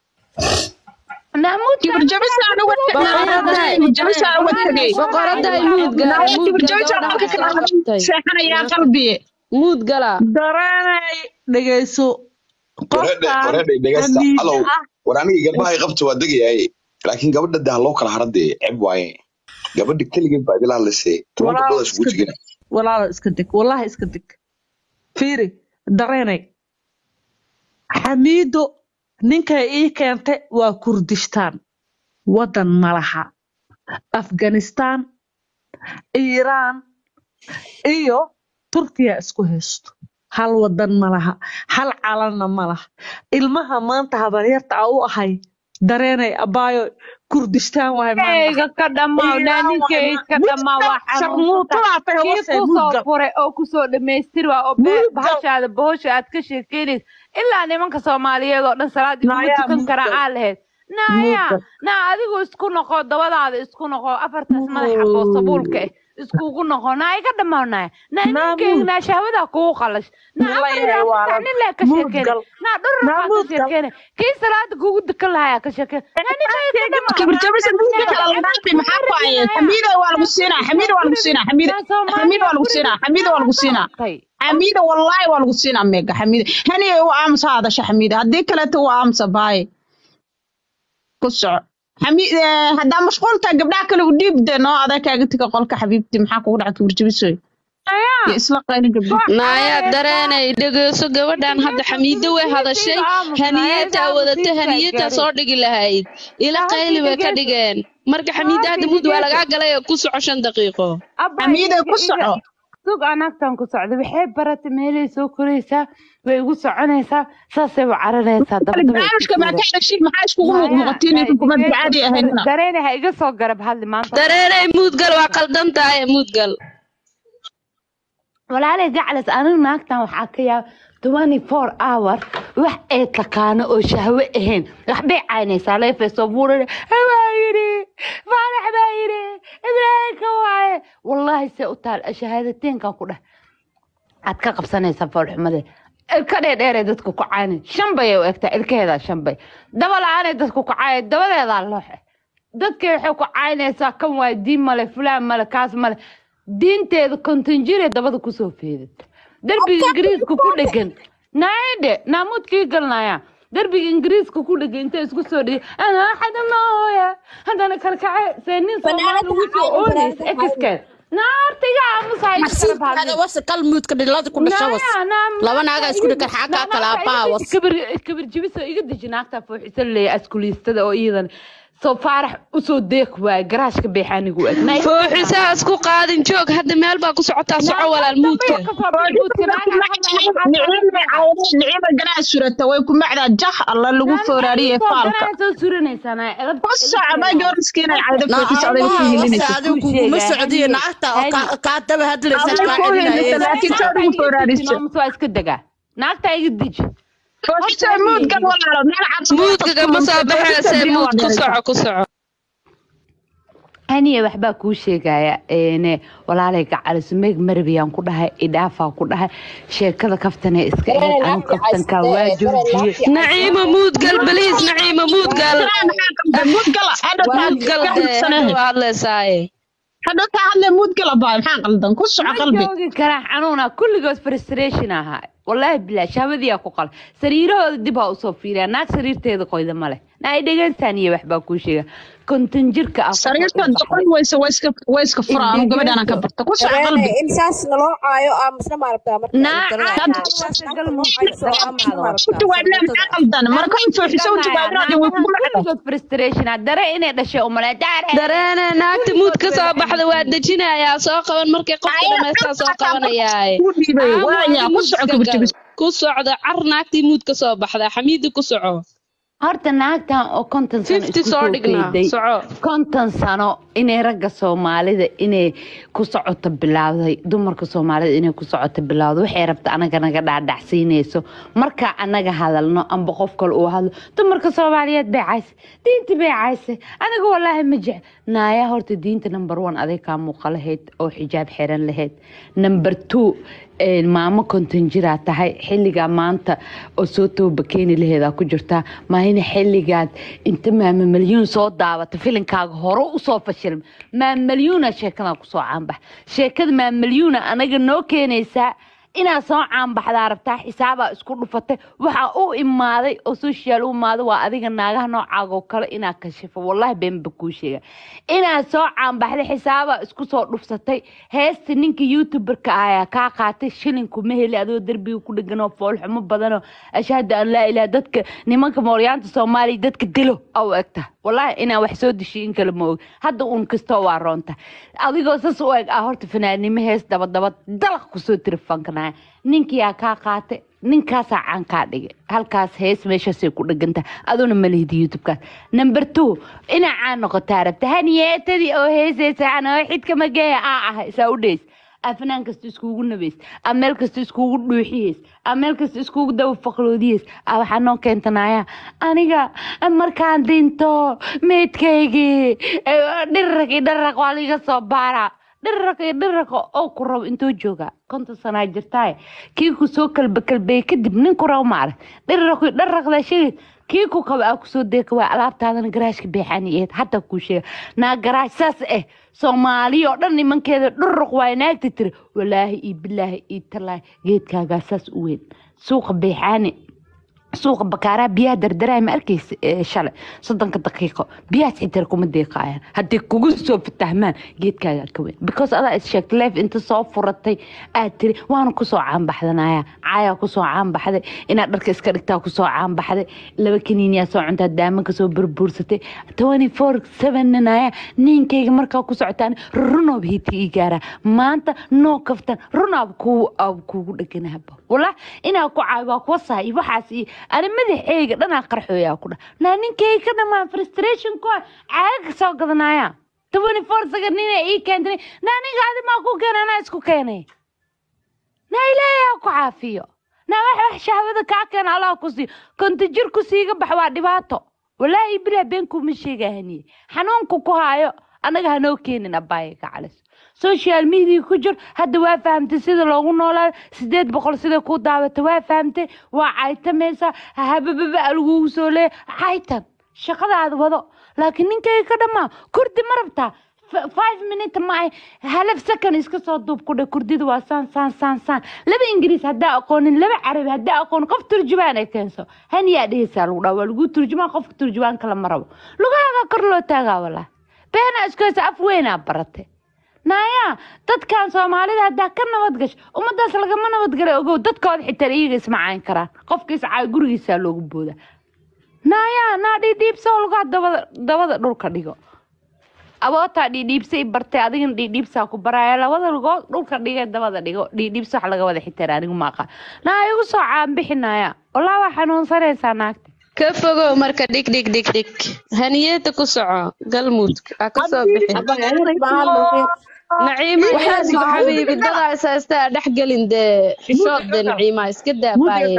Kibirjabisaan uga tagay. Kibirjabisaan uga tagay. boqoraday muud gala Naayo muud kibirjabisaan marka kala hadlay. Seexanayaa qalbiye. muud gala dareenay dhegayso wareedhe wareedhe dhegeysta alow war aniga garbahay qabta waa degayaay laakiin gabadha de ha loo kala haradee ceb waaye gabadha keligeed baa idila hadlaysay toban Walaal gabdhood isugu iska tegina deg walaalo iska deg wallahi iska deg fiiri dareenay xamiido ninkay ii keentay waa kurdistaan wadan malaha afghanistan iiraan iyo turkiya isku haysto hal wadan malaha hal calanna malaha ilmaha maanta habaryarta a u ahay dareenay abaayo kurdistaan waay maanta ninkayga ka dhammaaw naa ninkayga ka dhammaaw waa sharmuutada tahay kii hoose kusoo mudgal furay oo kusoo dhammaystir waa oo bee- bahashaada bohosha aad ka sheekeynaysa ilaa nimanka soomaaliyeed oo dhan salaad iguma Naayaa tukan karaa mudgal. aa lahayd naaya Mudgal. naa adigu isku noqo dabadaada isku noqo afartaas madaxa boo sabuulka eh iskugu noqo naa iga dhammaaw naaya naa Naa ninkayga mud- naa shahwadaa kugu qalash naa Nala afar yahay ilaa waa saddex nin lee ka sheekeyna mudgal. naa dhurur Naa baa ka mudgal. sheekeyna kii salaada kugu dukan lahayaa ka sheekeyna naa ninkayga ka dhammaaw Kibirjabisa dadka kala hadlaantay maxaa ku ayay? Xamiida waa lagu siinaa. Xamiida waa lagu siinaa. Xamiida Xamiida waa lagu siinaa. Xamiida waa lagu siinaa. xamiida wallaahi waa lagu siinaa meega xamiida haniye u aamusa hadasha xamiida haddii kaleeto u aamusa baaye ku soco xamiid haddaa mashquul tahay gabdhaha kale u dhiibde noo adaa kaaga tiga qolka xabiibti maxaa kugu dhaca kibirjabisoy iyo isla qayni gabdho naaya dareenay dhegeyso gabadhan hadda xamiido way hadashay haniyeetaa wadata haniyeetaa soo dhigi lahayd ila qayli bay ka dhigeen marka xamiida hadda mud waa lagaa galay oo ku soco shan daqiiqo xamiida ku soco sug anagtan ku socda waxay baratay meelay soo koraysaa way igu soconaysaa saasay u caranaysaa barnaamijka maa ka dhashin maxaa iskugu muuqmuuqatiin in xukuumad caadi ahaynina dareene ha iga soo garab hadli maanta dareenay muudgal waa qaldan tahay muudgal walaalay gaclas anigu naagtan waxaa ka yaab twenty four hour wax ay taqaano oo shahwe ahayn waxbay caynaysaa leefay soo buurane baa yidhi faarax baa yidhi ibraahimka waaye wallaahi see u taal shahaadateynkan ku dheh aad ka qabsanaysaa foolxumade ilka dheerdheeray dadku ku caynan shan bay u egtaa ilkaheedaa shan bay daba la-aanay dadku ku caaya dabadeedaa looxe dadkay waxay ku caynaysaa kan waay diin male fulaan male kaas male diinteeda kontonjire dabada kusoo feedata derbiga ingiriiska ku dhegan naayadhe naamuudkii galnaya derbiga ingiriiska ku dhegan intay isku soo dhigay anaa xadamooya haddana kalkace see nin soomaali ugu soo oonaysa ekiskeed naartiga laba naaga isku dhigan xagaa kala abaawas kabir jibiso iga deji naagta fooxisan leeya askuliistada oo iyadan soo faarax usoo deeq waay garaashka beexaanigu eg fooxisaa isku qaadin joog hadda meel baa ku socotaa soco walaal muudka nicima ganaa surata way ku macdaa jah alla lagu fooraariye faalka soo suranaysaa ku soco ma joorniskiinay cayda fooxisa odayga ku hilinaysa adigu kuguma socdiyo naagta oo kaa- kaa daba hadlaysa Adiga kaa ku celinaya hilinaysa laakiin soo dhigu fooraarisa waa iska degaa naagta iga deji fooxisa muudgan walaalo meel cabsi muudka kama soo baxayse muud ku soco ku soco aniya waxbaa kuu sheegaya ene walaalay gacalis meeg marabiyaan ku dhahay idhaafaa ku dhahay sheekada kaftane iska ahayd anu kaftankaa waa joojiye naciima muudgal baliis naciima muudgal muudgal dee waa hadlaysaaye hadhow kaa hadle muudgala baay maxaa qaldan ku soco ma qalbi joogi karaa xanuuna kulligood frustration ahaa wallaahi bilaa shahwadiyaa ku qala sariirahooda dib ha usoo fiiriyaa naag sariirteeda qoyda male na ay dhegeystaan iyo waxbaa kuu sheega konton jirka ah ku soo sariirta dhulbaxday doqon weyse waa iska waa iska fura anu gabadhaana ka dhegeyso barta ku soco dareene qalbi in saas naloo caayo aa masna maaragtaa marka naaca dareene taas saas waa naagta gal noo muudka cayso aa dareemaado maaragtaa ku jawaabnaa sarmuutada maxaa qaldan marka naagaha u sooxiso u isdhiganaya jawaabnaa way naagaha kugu dhacda kulligood frustration ah dare inay dhashay umale dareene naagta muud ka soo baxda waa dejinayaa soo qaban markay qofka dhamaystaa soo qabanayaa ku dhiibay aamu waaya adi ku muud soco iska gal gabagabis ku socdo car naagtii muud ka soo baxda xamiidi ku soco horta naagtan oo konton sano fifty isku soo soo dhignaa fayday soco konton sano inay ragga soomaalida inay ku socoto bilowday dumarka soomaalida inay ku socoto bilowday waxay rabta anaga naga dhaadhacsiinayso marka anaga hadalno amba qof kale uu hadlo dumarka soomaaliyeed bay cayse diinta bay cayse aniga walaahi ma jec naaya horta diinta number one aday kaa muuqa lahayd oo xijaab xiran lahayd number two een, maamo konton jiraa tahay xilligaa maanta oo soo tooba keeni laheedaa ku jirtaa maahina xilligaad inta maama malyuun soo daawata filinkaaga hore usoo fashilma maama malyuuna sheekadaa kusoo caanbax sheekada maama malyuuna anaga noo keenaysaa inaad soo caanbaxdaa rabtaa xisaabaa isku dhufatay waxaa u imaaday oo social u imaaday waa adiga naagaha noocaaga oo kale inaad kashifo wallahi beenba kuu sheega inaad soo caanbaxday xisaabaa isku soo dhufsatay heesta ninka youtuberka ah ayaa kaa qaatay shilinku ma heli adoo derbiga ku dheganoo foolxumo badanoo ashhadu an laa ilaha dadka nimanka mooryaanta soomaaliya dadka dilo au egta wallahi inaa wax soo dishay in kale ma og hadda uun kastoo waa roonta adigoo sas u eg ah horta fanaanimo hees dabadaba dalaq kusoo tiri fankanaya ninkiyaa kaa qaatay ninkaasaa caan kaa dhigay halkaas hees meeshaasay ku dheganta aduna ma lihid youtubekaas number two inaa caan noqotaa rabta haniyeetadii oo heesaysa anoo xidka mageeya aa ah isaa u dheys afnaan kasta iskugu nabays a meel kasta iskugu dhuuxiyeys a meel kasta iskugu daba faqloodiyeys a waxaa noo keentanaya aniga markaan dinto meydkaygii dhirrag iyo dharraq waa liga soo baaraa dhirraq iyo dhirraqa oo ku rabo intuu jooga konton sanaa jirtaaye kii ku soo kalba kalbeeyey kadib nin ku rabo maarag dhirraq iyo dharraqda sheegay kii ku qaba aa kusoo deeka waa alaabtaadana garaashka beexaniyeed hataa kuu sheega naa garaash saas eh soomaaliya oo dhan nimankeeda dhuruq waay naagta tiri walaahi iyo bilaahi iyo talaahi geedkaagaa saas u weyn suuqa beexaani suuqa bakaaraha biyaha dardaraya ma arkaysa ee shalay soddonka daqiiqo biyahaas xitaa kuma deeqaayaan haddii kugu soo fatahmaan geedkaagaa ka weyn because adaa is sheegtay leef inta soo furatay aad tiri waana kusoo caanbaxdanaya caayaa kusoo caanbaxday inaad dharka iska dhigtaa kusoo caanbaxday laba kaniiniyaa soo cuntaa daamanka soo burbuursatay twenty four seven nanaya ninkayga markaa ku socotaan runoob hiti ii gaaraa maanta noo kaftan runaab kuu ab kuugu dheganahaba wallah inaa ku caawi waa kuwa saha iyo waxaas iyo ani madaxeyga dhanaa qarxooyaa ku dha naa ninkayga ka dhamaan frustration ku caaga soo gadanaya twenty four second nina ii keentay naa ninka adi maa ku keenay anaa isku keenay naa ilaahay ha ku caafiyo naa wax wax shahwada kaa keena allah ku siiyo konta jir ku siiga bax waa dhibaato walaahi bilaa been kuma sheegahaniye xanuunku ku haayo annaga hanoo keenin abaaye ka calis social media ku jir hadda waa fahamtay sida loogu noolaado sideed boqol sida ku daawata waa fahamtay waa caytamaysaa habababa lagugu soo leeya caytan shaqadaada wado laakiin ninkayga ka dhamaa kurdi ma rabtaa F- five minute ma ay half second iska soo duub ku dhe kurdida waa saan saan saan saan laba ingiriis haddaa aqoonin laba carabi haddaa aqoonin qof turjubaan ay keenso haniyaa dhehaysaa lagu dhaa waa lagu turjumaan qofka turjubaan kale ma rabo lugahaaga kor loo taagaa walaa beenaa isku haysa af weynaa barate naaya dadkan soomaalida haddaa ka nabad gasho ummadaas lagama nabadgalay ogow dadkooda xitaa iyaga isma cayn karaan qofka iscaayo gurigiisaa loogu booda naaya naa dhiidhiibsoo lugaa dabada dabada dhulka dhigo abootaa dhiidhiibsay bartay adigana dhiidhiibsaa ku baraya labada lugood dhulka dhigay dabada dhigo dhiidhiibsa wax laga wada xitaa anigu maaqa naa igu soo caanbixinaya walaa waa xanuunsanaysaa naagta ka fogow marka dhig dhig dhig dhig haniyada ku soco galmudug ha ka soo bixin naciima ilaasigo xabiibi dadaa is haystaa dhex gelin dee xishood dee naciima iska daa baaye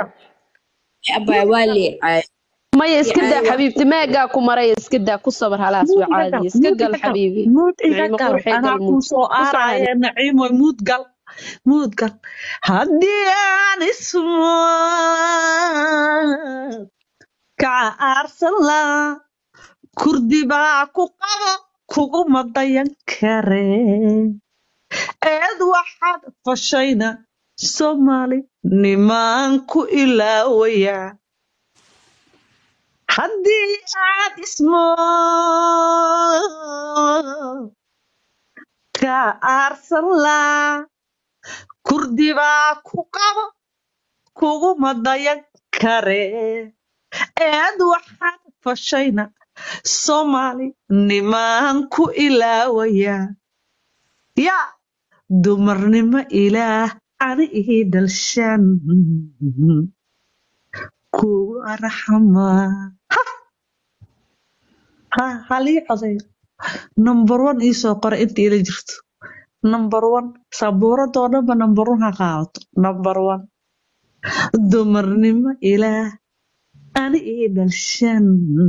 maya iska daa xabiibti meegaa ku maray iska daa ku sabar halaas waa caadi iska gal xabiibi muud iga naciimo gal qurxee anaa galmud kuu soo ku socon aaraya naciimo muud gal muud gal haddii aan ismo kaca aarsan laa kurdi baa ku qabo kuguma dayan kare eed waxaad fashayna soomaali nimaan ku ilaawaya haddii aad ismo ka aarsan laa kurdi baa ku qabo kuguma dayan kare eed waxaad fashayna soomaali nimaan ku ilaawaya yaa dumarnimo ilaah ani ii dhalshan kugu arxamaa ha halii codayo number one iisoo qora inta ila jirto number one sabuuradoo dhanba number one ha qaadato number one dumarnimo ilaah ani ii dhalshan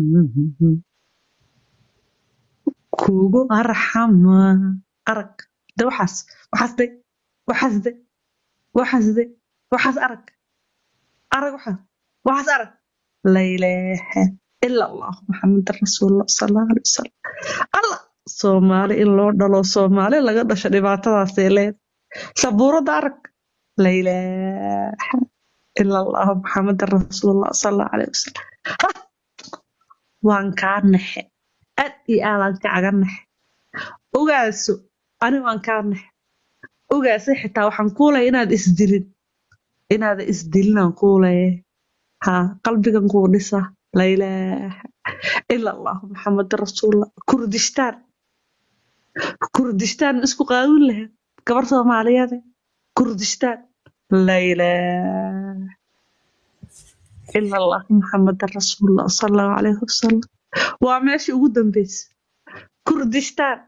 kugu arxamaa arag de waxaas waxaas de waxaas de waxaas de waxaas arag arag waxaas waxaas arag la ilaaha ila allah maxamed rasuulullah sallallahu alaihi wasallam allah soomaali in loo dhalo soomaali laga dhasho dhibaatadaasay leed sabuurada arag la ilaaha ila allah maxamed rasuulullah sallallahu alaihi wasallam ha waan kaa naxe aad iyo aadaan kacaga naxe ogaaso ani waan kaa naxe ogaase xitaa waxaan kuulaya inaad isdilin inaada isdilinaan kuulaya ha qalbigan kuu dhisa la ilaaha ila allah maxamed rasuulullah kurdistaan kurdistaan isku qaawin lahayd gabar soomaaliyeede kurdistaan la ilaaha ila allah maxamed rasuulullah sallallahu alayhi wasalam waa meeshii ugu dambeysa kurdistaan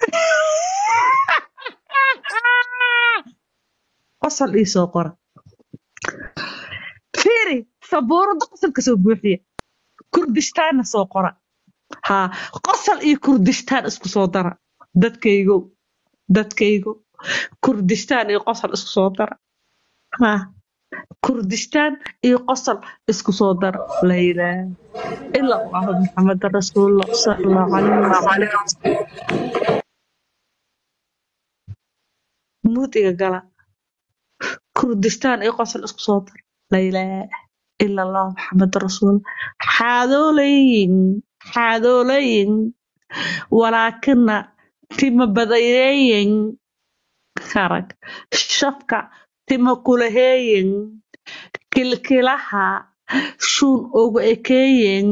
qosol ii soo qora fiiri sabuurada qosolka soo buuxiya kurdistaanna soo qora haa qosol iyo kurdistaan isku soo dara dadkaygo dadkaygo kurdistaan iyo qosol isku soo dara haa kurdistaan iyo qosol isku soo dara la ilaaha ila allahu maxamed rasuulullah sallallahu alayhi wasalam mudiga gala kurdistaan iyo qosol isku soo dara la ilaaha ila allah maxamed rasuulullah xaadoolayin xaadoolayin walaakina tima badayeeyin harag shafka tima kulaheeyin kilkilaha shuun ugu ekeeyin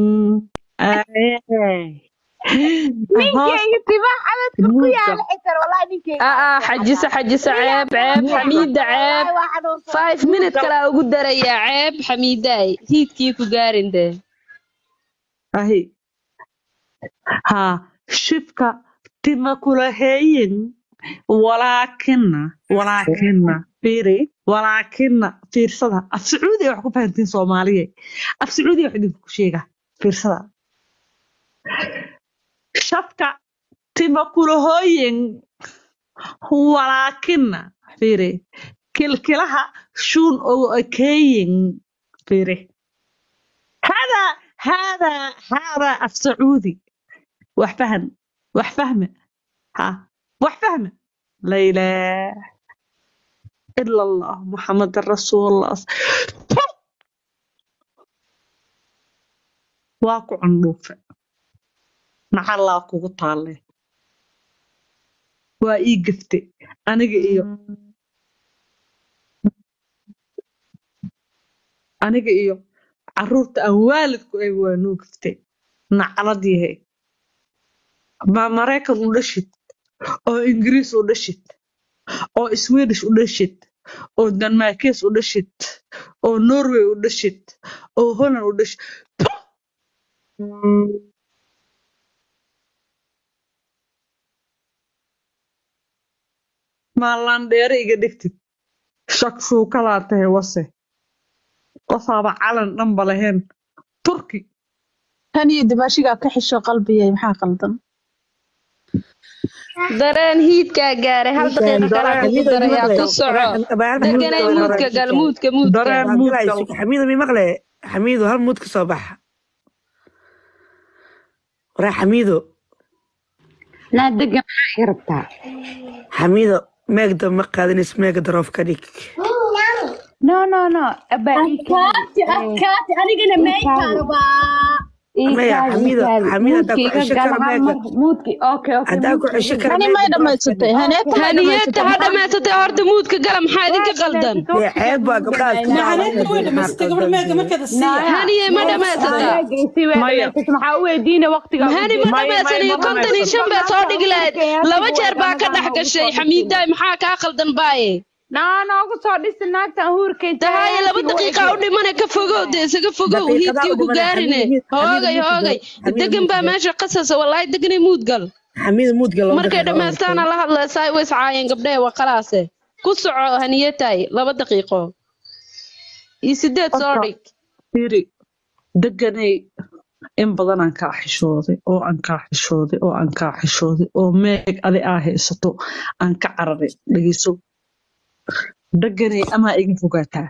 ninkeyga timaha xabadka ku yaala xitar wallahi ninkeyga aa xajisa xajisa ceeb ceeb xamiida ceeb five minute kalaa ugu darayaa ceeb xamiidaay hiidkii ku gaarin dee ahi haa shifka tima kulaheeyin walaakina walaakina fiiri walaakina fiirsada af sacuudiya wax ku fahantiin soomaaliye af sacuudiya wax idinku ku sheega fiirsada shafka tima kulahooyin walaakina fiiri kilkilaha shuun oo ekeeyin fiiri hada hada hada af sacuudi wax fahan wax fahme ha wax fahme la ilaah ila allah muxamed rasuulullah waa ku candhuufe nacallaa kugu taalle waa ii gefte aniga iyo aniga iyo caruurta aan waalidku ay waa noo gefte nacalad yahay ma maraykan u dhashid oo ingiriis u dhashid oo swedish u dhashid oo denmarkes u dhashid oo norway u dhashid oo holland u dhashid maalandheere iga dhigtid shak shuukalaa tahay wase qofaaba calan dhanba lahayn turki tan iyo dimaashigaa ka xisho qalbiyay maxaa qaldan dareen hiidkaa gaaray hal daqiiqa kalaa kugu darayaa ku soco deganay muudka gal muudka muudka xamiido mi maqle xamiido hal muud ka soo baxa waraa xamiido naa degan maxaa iga rabtaa xamiido meegda ma qaadanays meega daroof ka dhig no no no adkaati adkaati anigana meeykaa rabaa maya iikaadi xamiida iikaadi xamiida haddaa ku muudka iga cesho gal kara hal meega mar muudki okay okay haddaa ku muudka cesho iga kara gal hani may meega block dhammaysatay haneeta may haniyeta dhammaysatay ha maxaa dhammaysatay horta muudka gala maxaa waa idinka qaldan dhamaysatay dee waqtigeed ceeb baa muudka gabdhahaas ku maynaa haneeta way daawanaysa maxaa dhamaysatay gabadha meega qaldan markeeda siiya naya haniye ma waa dhammaysataa meegaysi way maya dhamaysatay maxaa u weydiina waqtigaa u hani ma jeeda maya maya dhammaysanayo ma konton iyo dhamaysato shan baa soo maanta dhigi lahayd wiilkayga laba hadda jeer baa ka wadanadan dhex noogu gashay soo dhisi xamiidaay maxaa kaa qaldan baaye naa noogu soo dhisi naagtan huurkay tahaye laba taagaantiga way daqiiqa u dhimane ka fogow dee isaga fogow daqiiqadaa hiidkii u ku dhimanay gaarine xamiida miid xamiida hoogay muudka hoogay gal xamiida degan muudka baa gal meesha qasasa walaahi deganay muudgal xamiida muudka laba markay daqiiqa oo dhammaystaana la hadlaysaa way iscaayeen gabdhee waa khalaase ku soco haniyataay laba daqiiqo iyo sideed soo horta dhig fiiri deganay in badan aan kaa xishooday oo aan kaa xishooday oo aan kaa xishooday oo meeg adi aa haysato aan ka cararay dhegeyso deganay amaa iga fogaataa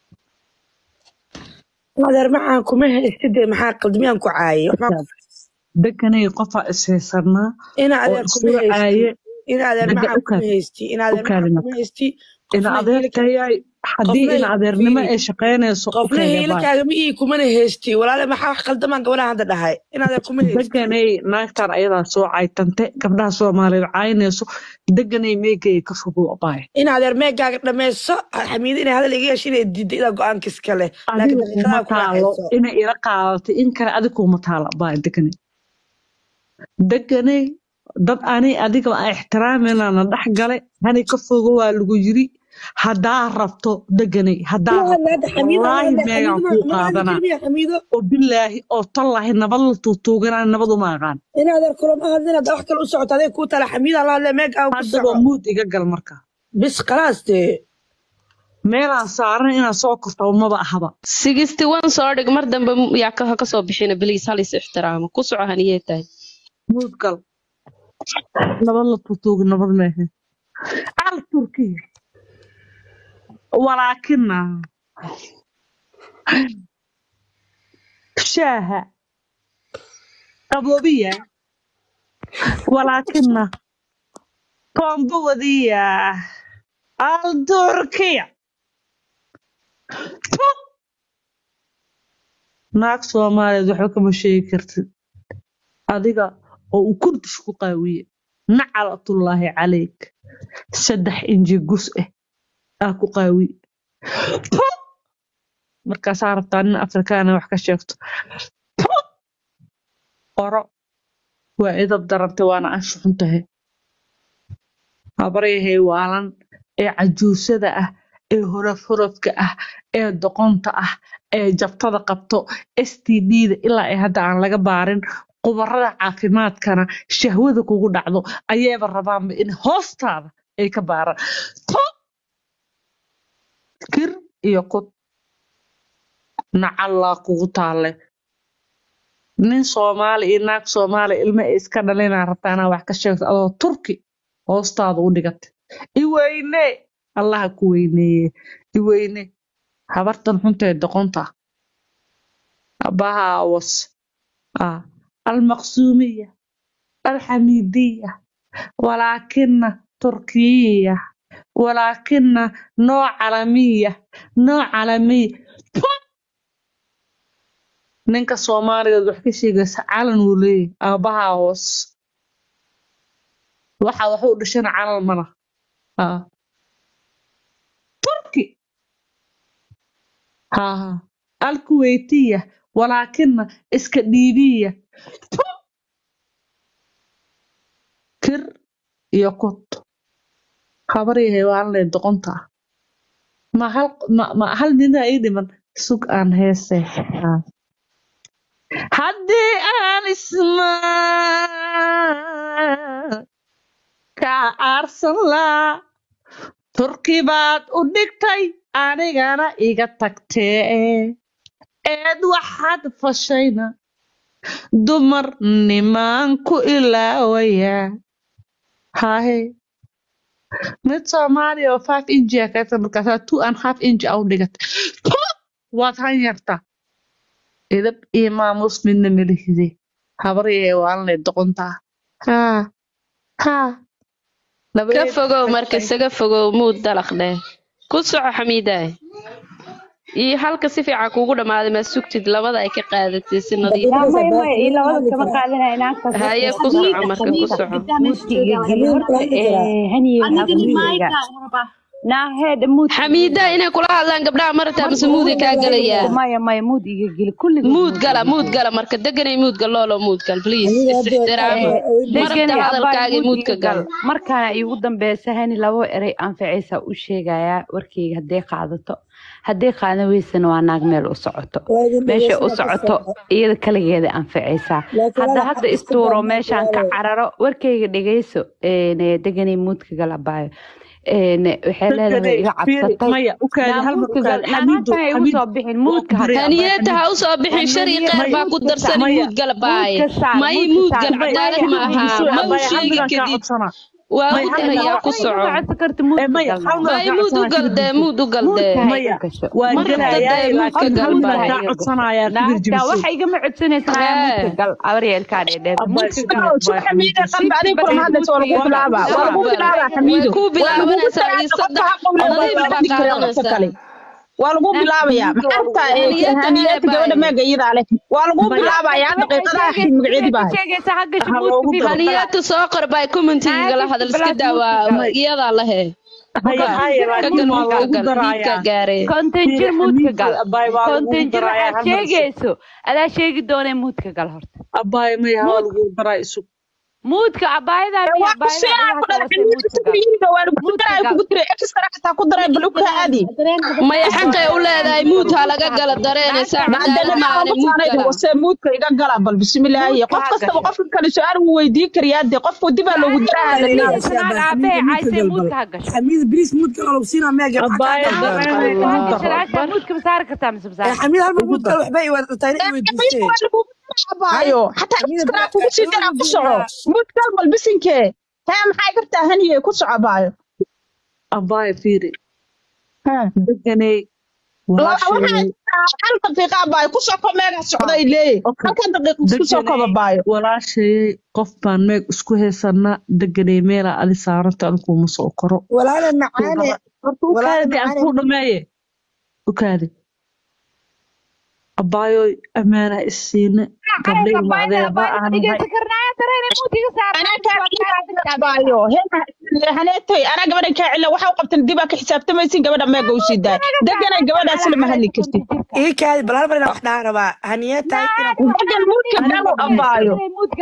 adeer maxaan kuma haystide maxaa qaldamiyaan ku caayay waxbaan ku deganay qofaa ishaysanaa ina oo adeer kuma isula haysti aaye ina adeer dega maxaan u kuma kaadi haysti ina u adeer maxaan kaadi kuma marka haysti ina qofna hiilka adeertayaay haddii qofna ina adeernimo fiiri ay shaqaynayso u qofna kaydee baay hiilkaaga ma ii kumana haysti walaale maxaa wax qaldamaan gabadhaan hadda dhahay ina adeer kuma haysti deganay naagtan ayadaa soo caytante gabdhaha soomaaliyeed caynayso deganay meegaya ka fogow baay ina adeer meegaaga dhammayso xamiida inay hadal iga yeesho inay diidda ilaa go-aanka iska leh laakiin adiga kuma daqiiqadaa ku taalo raaxayso inay ila qaadatay in kale adiga kuma taala baay deganay deganay dad ani adiga aan ixtiraaminana dhex gale hani ka fogo waa lagu yiri haddaa rabto deganay haddaa ma rabto hadla hadda xamiida ma wallaahi hadla meegaan xamiida kuu ma ma hadli qaadanaa jirmiya xamiido oo bilaahi oo tallahi nabad la tuutuuganaa nabad uma aqaan ina adeer kulama hadlin hadda wax kale u socoto adeeg kuu tala xamiida la hadle meegaaga ku haddaba soco muud iga gal marka bis khalaas dee meelaan saaran inaan soo korto maba ahaba sixty one soo dhig mar dambe m- yaa ka ka soo bixina beliis hal is ixtiraamo ku soco haniyataay muud gal nabad la tuutuuga nabad meehe al turkiya walaakina shaaha qaboobiya walaakina kombowadiya al turkiya Puh! naag soomaaliyeed waxba kama sheegi kartid adiga oo uu kurdish ku qaawiye nacalatullaahi calayk saddex inji gus ah aa ku qaawiye Puh! markaasaa rabtaa nin afrikaana wax ka sheegto Puh! qoro waa idab darantay waana anshu xun tahay habaryahay waalan ee cajuusada ah ee horof horofka ah ee doqonta ah ee jabtada qabto std-da ilaa ay hadda aan laga baarin qubarada caafimaadkana shahwada kugu dhacdo ayayba rabaanba in hoostaada ay ka baaraan Puh! kir iyo kud nacallaa kugu taalle nin soomaali iyo naag soomaali ilmo ay iska dhalinaa rabtaa inaa wax ka sheegto adoo turki hoostaada u dhigatay iweyne allaha ku weyneeye iweyne habartan xuntee doqonta abaha awas ah almaqsuumiya alxamiidiya walaakina turkiyiya walaakina noo calamiya noo calamiya Puh! ninka soomaaliyeed wax ka sheegaysa calan wuu leeyahay aabaha hoos waxa wax u dhashana calan mana ah turki ها الكويتية ولكن اسكندينية كر يقط خبري هيوان لدقنتا ما هل ما, ما هل من ايدي من سوق ان هيسه حدي ان اسمع كأرسل لا turki baad u dhigtay anigana iga tagtee eed waxaad fashayna dumar nimaan ku ilaawayaa hahe mid soomaaliya oo five inji a kaata markaasaa two and half inji a u dhigatay Puh! waad han yartaa idab iyo maamus midna melihide habaryahee waalanay doqontaa haa haa ka labadeed fogow marka dhashay isaga fogow muud dalaq dheh ku soco xamiidaay iyo halka si fiican kuugu dhammaaday maa sugtid labada ay ka qaadatay si nadiif yaa maya maya iyo labada kama qaadanaya naagtaas haye ku soco marka ku soco muudkiga geli horta ee, haniye waxaa ku sheegaa naaheed muud xamiida inay kula hadlaan gabdhaha marata mise muuday kaa galayaa maya maya muud iga geli kulliga muud gala muud gala marka deganay muud gal loolo muud gal please is-ixtiraama marabta hadalkaaga muudka gal markaana iigu dambeysa hani labo erey anficaysaa u sheegayaa warkeyga hadday qaadato hadday qaadan weysana waa naag meel u socoto meesha u socoto iyada kaligeeda anficaysaa hadda hadda istuuro meeshaan ka cararo warkeyga dhegeyso een, deganay muudka gal abaayo een, waxay leedahay iga cabsatay maya u kaadi Naa hal mar u muudka gal kaadi naa xamiidu maanta igu soo bixin muudka hadda haniyeta ha usoo bixin shari qeyr baa ku darsani muud gala baaye may muud gal cadaalad ma aha ma u sheegi kadid waa u darayaa ku soco may muud u gal dee muud u gal dee waa Ma rabta gelayaa dee muudka laakiin gal hal mar baaye kaa codsanayaa ku birjibisay waxa igama codsanaysa naa muudka gal abaryeelkaa dheedheer way kuu bilaabanaysaa iyo saddex nadiif baa qaadanaysaa waa lagu bilaabayaa maxaa haniyata gabadha meega iyadaa leh waa lagu bilaabayaa daqiiqadaha xig magaceedi baa haniyata soo qor bay commentiga la hadal iska daawaa iyadaa lehe konton jir muudka gal konton jir waxaad sheegayso adaa sheegi doonee muudka gal horta abaay maya waa lagu daraa isu muudka abaayadaa miya maya xaqay u leedahay muud ha laga gala dareenaysaa cadaalad maane muud gala muudka iga gala bal bismilaahi qof kastaba qofka kale su-aal wuu weydiin karayaa dee qofku dibaa loogu daraa xamiid bris muudka qalab siina meega muudka masaari kartaa mise masaari xamiid halmar muudka waxba i wadataa inay weydiisteen abaayo xataa iskana kugu sii daraa ku soco muudkal bal bisinkee hee maxay kartaa haniye ku soco abaayo abaay fiiri deganay hal daqiiqa abaayo ku soko meega socday leeye halkan daqiiqa isku soko abaayo walaashayay qof baan meeg isku haysanaa deganay meelaa adi saaranta anikuuma soo koro walaale macaane horta u kaadi aan kuu dhameeye u kaadi abaayoy ammaanaa isiine gabdhay macdeeba haneetay anaa gabadhan kaa cila waxa u qabtan dibaa ka xisaabtamaysin gabadha meega u sii daay deganay gabadhaas lama hadli kartid ii kaadi bal hal mar inaan wax dhaha rabaa haniyata degan muudka galo abaayo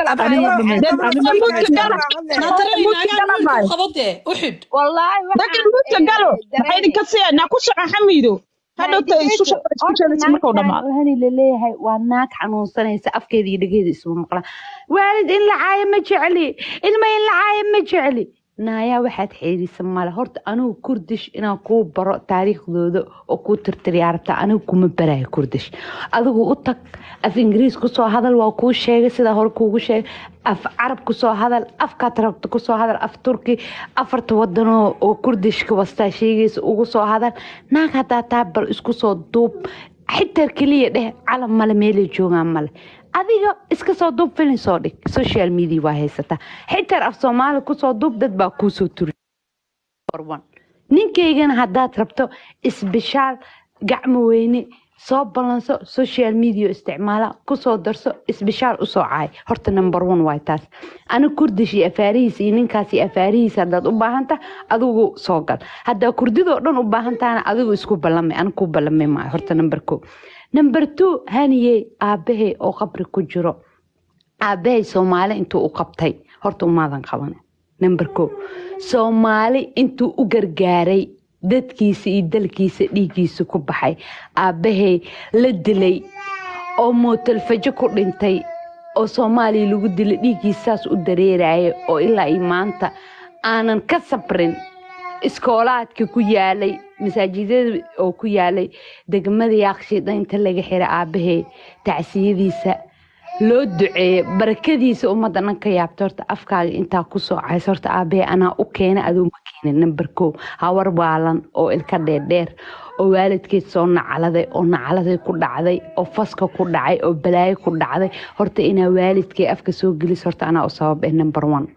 degan muudka galo maxay idinka siyanaa ku shaqa xamiido hadhowta isu shaqaysa markuu dhamaado hani laleeyahay waa naag xanuunsanaysa afkeeda iyo dhegeeda isuma maqlaan waalid in la caayo ma jecli ilma in la caayo ma jecli naayaa waxaad xeedisa male horta anigu kurdish inaan kuu baro taariikhdooda oo kuu tirtiriyaa rabtaa anigu kuma barayo kurdish adigu u tag af ingiriis kusoo hadal waa kuu sheegay sidaa hore kuugu sheegay af carab kusoo hadal afkaad rabto kusoo hadal af turki afarta wadanoo oo kurdishka wastaa sheegaysa ugu soo hadal naag haddaa taa bal isku soo duub xitaa keliya dheh calam male meelay joogaan male adiga iska soo duub filin soo dhig social media waa haysataa xitaa af soomaali kusoo duub dad baa kuusoo turi ninkaygana haddaad rabto isbishaal gacmo weyne soo balanso social media isticmaala kusoo darso isbishaal usoo caay horta number one waay taas ani kurdish iyo afaarihiis iyo ninkaas iyo afaarihiis haddaad u baahanta adigu soo gal haddaa kurdidoo dhan u baahantahana adigu isku ballamay ani ku ballamay maayo horta number ko number two haniyey aabbahay oo qabri ku jiro aabbahay soomaali intuu u qabtay horta umaadan qaban number ko soomaali intuu u gargaaray dadkiisa iyo dalkiisa dhiiggiisa ku baxay aabbahay la dilay oo mootalfajo ku dhintay oo soomaaliya lagu dilay dhiiggiisaas u dareeraya oo ilaa iyo maanta aanan ka sabrin iskoolaadka ku yaalay masaajidada oo ku yaalay degmada yaaqshiidha inta laga xiray aabbahay tacsiyadiisa loo duceeyo barakadiisa ummadda dhan ka yaabta horta afkaaga intaa ku soo caysa horta aabbahay anaa u keena adoo ma keenin number kow hawar baalan oo ilka dheerdheer oo waalidkeed soo nacaladay oo nacaladay ku dhacday oo faska ku dhacay oo balaayo ku dhacday horta inaa waalidkee afka soo gelis horta anaa u sabab eh number one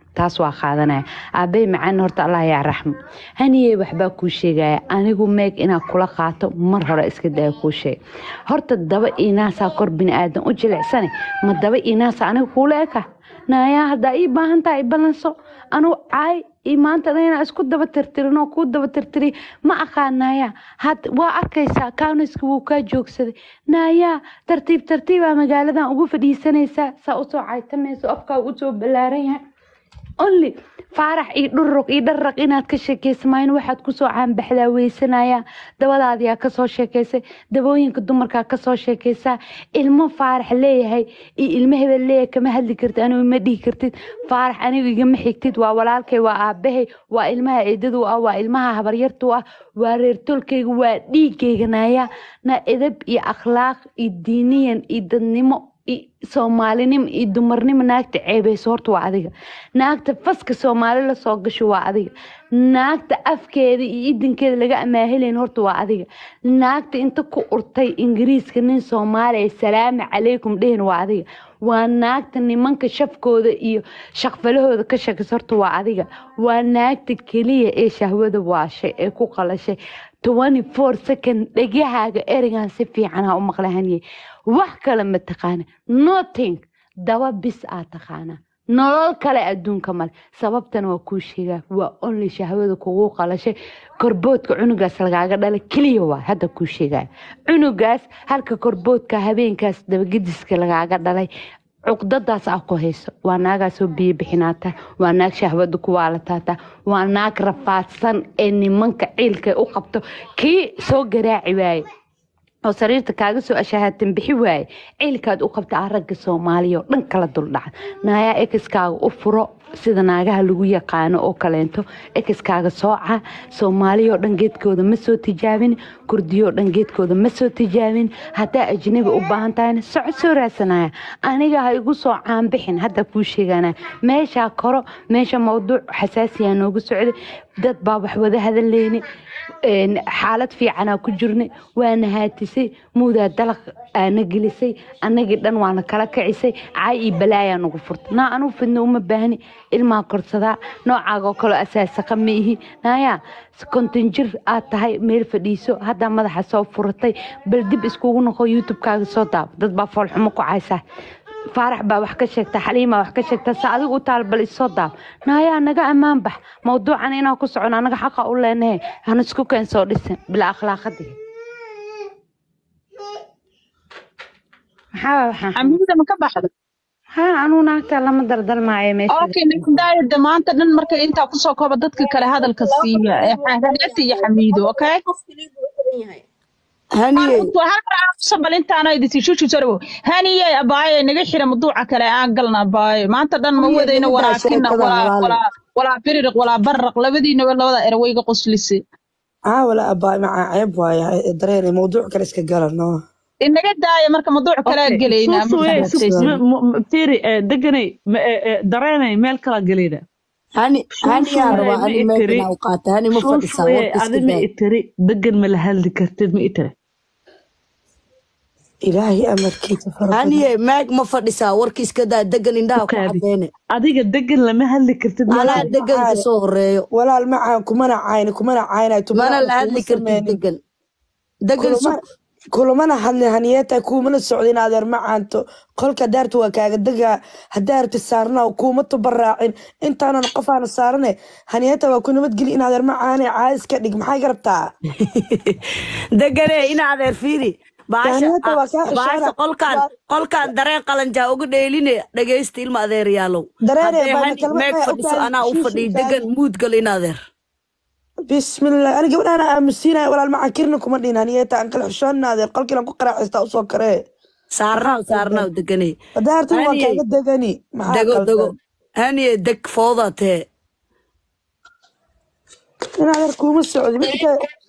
taas waa qaadanaya aabay macaan horta allah yaa raxmo haniyey waxbaa kuu sheegaya anigu meeg inaa kula qaato mar hore iska daya kuu sheeg horta daba inaasaa kor biniaadan u jilicsane ma daba inaasa aniga kuula eka naayaa haddaa ii baahan tahay balanso anugu caay ii maanta dhan inaa isku daba tirtirin oo kuu daba tirtiri ma aqaanaya had waa arkaysaa kauniska wuu kaa joogsaday naayaa tartiib tartiibaa magaaladan ugu fadhiisanaysaa saa usoo caytamayso afkaa usoo ballaaran yahay only faarax iyo dhuruq iyo dharraq inaad ka sheekaysamayno waxaad kusoo caanbaxdaa weysanaya dabadaadiyaa kasoo sheekaysay dabooyinka dumarkaa kasoo sheekaysaa ilmo faarax leeyahay iyo ilmo hebel leeyahay kama hadli kartid anigu ma dhihi kartid faarax anigu igama xigtid waa walaalkay waa aabahay waa ilmaha eedadu ah waa ilmaha habaryartu ah waa reertolkayga waa dhiigayga naaya na edab iyo akhlaaq iyo diiniyan iyo dadnimo i- soomaalinimo iyo dumarnimo naagta ceebeyso horta waa adiga naagta faska soomaali lasoo gasho waa adiga naagta afkeeda iyo idinkeeda laga amaahelayn horta waa adiga naagta inta ku urtay ingiriiska nin soomaaliya salaamu calaykum dhehen waa adiga waa naagta nimanka shafkooda iyo shaqfalahooda ka shakis horta waa adiga waa naagta keliya ee shahwada waashay ee ku qalashay 24 second dhegahaaga ereygan si fiican ha u maqla haniye wax kale ma taqaana nothing daba bis aa taqaana nolol kale adduunka male sababtana waa kuu sheegaa waa only shahwada kugu qalashay korboodka cunugaas lagaaga dhalay keliya waa hadda kuu sheegaya cunugaas halka korboodka habeenkaas dabagediska lagaaga dhalay cuqdadaas aa ku hayso waa naagaasoo biyo bixinaata waa naag shahwada ku waalataata waa naag rafaadsan ee nimanka ciilka u qabto kii soo garaaci waaye oo sariirta kaaga soo ashahaatan bixi waaye ciilkaad u qabta ah ragga soomaaliya oo dhan kala duldhaca naayaa ekiskaaga u furo sida naagaha lagu yaqaano oo kaleento ekiskaaga sooca soomaaliya oo dhan geedkooda ma soo tijaabin kurdiyo oo dhan geedkooda ma soo tijaabin haddaa ajnabi u baahan tahayna soco soo raadsanaya aniga ha igu soo caanbixin hadda kuu sheeganaya meeshaa koro meesha mawduuc xasaasiyaa noogu socday dad baa wax wada hadaleyni een, xaalad fiicanaa ku jirnay waana haatisay muudaa dalaq aana gelisay annagii dhan waana kala kicisay caay iyo balaayaa nagu furtay naa anuu fidno uma baahni ilmaa korsadaa noocaagoo kaloo asaasaqa ma ihi naayaa konton jir aad tahay meel fadhiiso haddaa madaxa soo furatay bal dib iskugu noqo youtubekaaga soo daabo dad baa foolxumo ku caysaa faarax baa wax ka sheegta xaliima wax ka sheegta se adigu u taal bal isoo daab naayaa naga ammaan bax mawduucan inaan ku socono anaga xaqa u leenahe hana isku keen soo dhisin bila akhlaaqadii maxaa waxaan xamiida ma ka baxda ha anuu naagta lama dardalmaayo meesha okay nadaayada maanta dhan marka intaa kusoo kooba dadka kale hadalka siiya ee xaagaati iyo xamiido okay haniye bal intaana idisi shushu sarwo haniye abaaye naga xira maduuca kale aan galna abaaye maanta dhan ma Haniye, wadayna nimankaa walaakina sheekada walaa halaale. walaa walaa biriq walaa barraq labadiinaba labada erwayga qoslise aa wala abaay macaa ceeb waaye dareere mawduuc kale iska galano inaga daaya marka maduuc kale aan gelaynaa ma fahamtaysid firi deganay dareenay meel kala gelina hani hani yaa rabaa ma ani itiri meekana u qaata hani ma fadhisaa warka iska adi ma daa itiri degan ma la hadli kartid ma itiri ilaahay amarkiisa fara haniye meeg ma fadhisaa warka iska daa degan indhaha ku cadeene adiga degan lama hadli kartid ma anaa itiri degan ka soo horeeyo walaal macaan kumana cayni kumana caynayo mana la hadli kartid degan degan kulamana hadli haniyeeta kuumana socdin adeer macaanto qolka daarta waa kaaga degaa hadaarta saarna kuuma tubaraacin intaanan qofaana saarane haniyeeta waa ku nabadgeli in adeer macaane caadis ka dhig maxay garabtaa degane in adeer fiiri Haniyeeta waa kaa baasha ishaara qolkaan qolkaan dareen qalanjaa uga dheeline dhagaysta ilma adeeryaalow Dareere, Haddee baa hani kalma meeg maya fadhiso ogaay, anaa u shiishi fadhiy taagi. degan muudgal in adeer bismillah ani gabdhaana aamusiinaya walaal macaan kirna kuma dhihin haniyeeta aan kala xishoonna adeer qolkiilan ku qaraaxistaa usoo karee saarnaaw saarnaaw degane daartan waa Haniye, kaaga degani maxaa dego dego qaldan haniye deg fooda tee in adeer kuuma socdi midka